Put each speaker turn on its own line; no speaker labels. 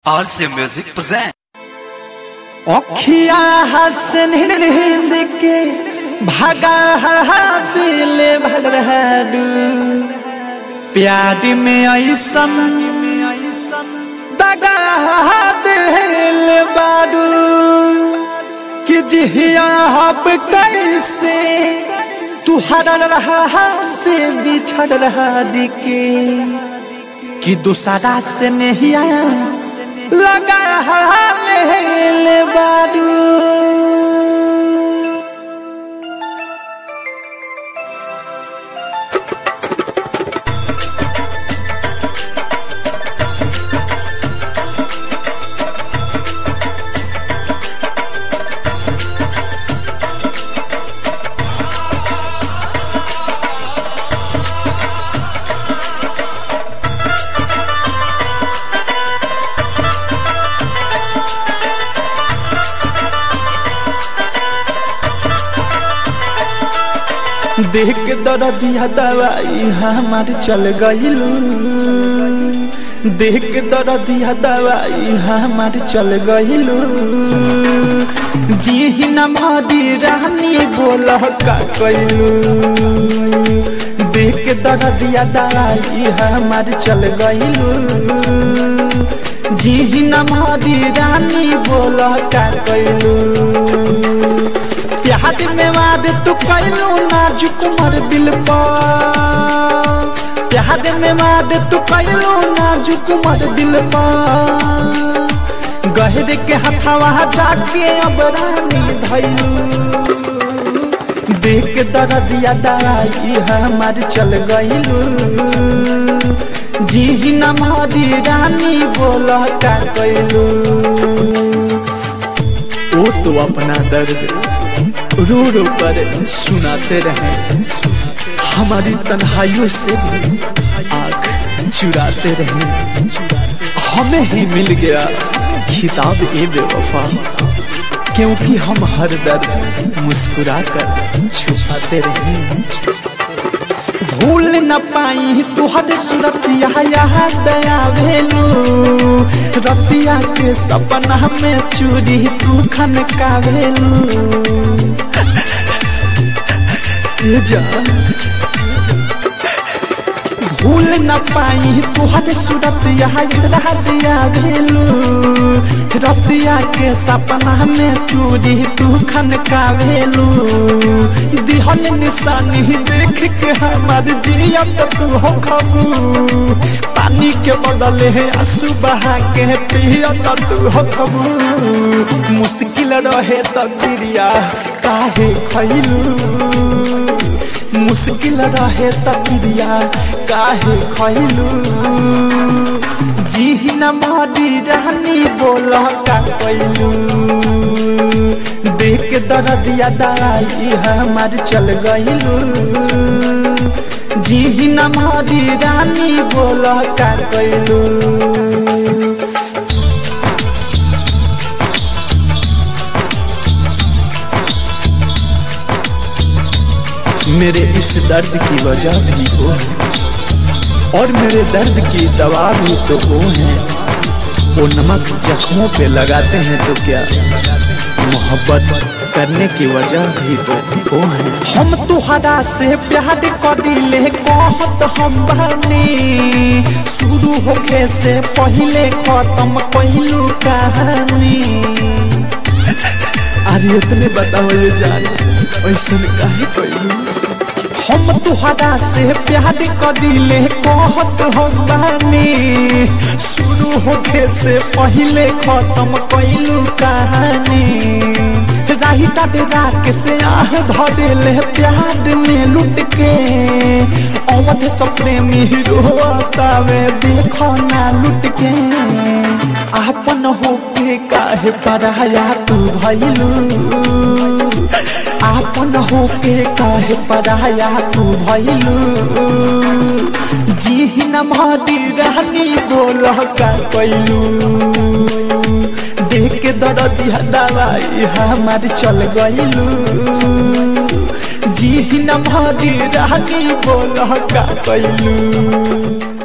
RC Music present.
अखिया हसन हिंद के भागा दिल भरहडू प्यार में ऐसन दगा दिल बाडू कि जिया हब कैसे तू हर रहा से बिछड़ रहा के कि दूसरा से नहीं आया लगा ले बारू देख के दर्दिया दवाई हमार चल गईलू देख के दर्दिया दवाई हमार चल गईलू जी न मारी रानी बोल का कैलू देख के दर्दिया दवाई हमार चल गईलू जी न मारी रानी बोल का कैलू प्यार में वाद तू कैलू नाजुक मर दिल पर प्यार में वाद तू कैलू नाजुक मर दिल पर गहरे के हथवा जाके अब रानी धैलू देख दर्दिया दवाई हमार चल गईलू जी न मारी रानी बोल का कैलू वो तो अपना दर्द रो रो कर सुनाते रहे हमारी तन्हाइयों से भी आग चुराते रहे हमें ही मिल गया खिताब ए बेवफा क्योंकि हम हर दर्द मुस्कुरा कर छुपाते रहे भूल न पाई तुहर सुरतिया यहाँ दया भेलू रतिया के सपना में चूरी तू खन का भेलू भूल न पाई तुहर सूरत यहाँ दिया भेलू रतिया के सपना में चूरी तू खन का भेलू दिहल निशानी देख के हमार जियत तू हो खबू पानी के बदले है आंसू बहा के पियत तू हो खबू मुश्किल रहे तकदीरिया काहे खैलू मुश्किल रहे तकरिया काहे खैलू जी न मारी रानी बोल का कैलू देख दर्दिया दवाई हमार चल गईलू जी न मारी रानी बोल का कैलू मेरे इस दर्द की वजह भी वो है और मेरे दर्द की दवा भी तो वो है वो नमक जख्मों पे लगाते हैं तो क्या मोहब्बत करने की वजह भी तो वो है हम तुहरा से प्यार करिले कहत हम बनी शुरू होके से पहले खत्म कहलू कहानी अरे इतने बताओ ये जान ऐसा काहे कैलू हम तुहरा से प्यार करिले कहत हम बानी शुरू होके से पहले खत्म कैलू कहानी राही डरा के से आह धरेले प्यार में लुट के अवध सपने में रोतावे देखो ना लुट के आपन होके काहे पराया तू भैलू आपन होके काहे पराया तू भैलू जी न मारी रानी बोल का कैलू देख के दर्दिया दवाई हमार चल गईलू जी न मारी रानी बोल का कैलू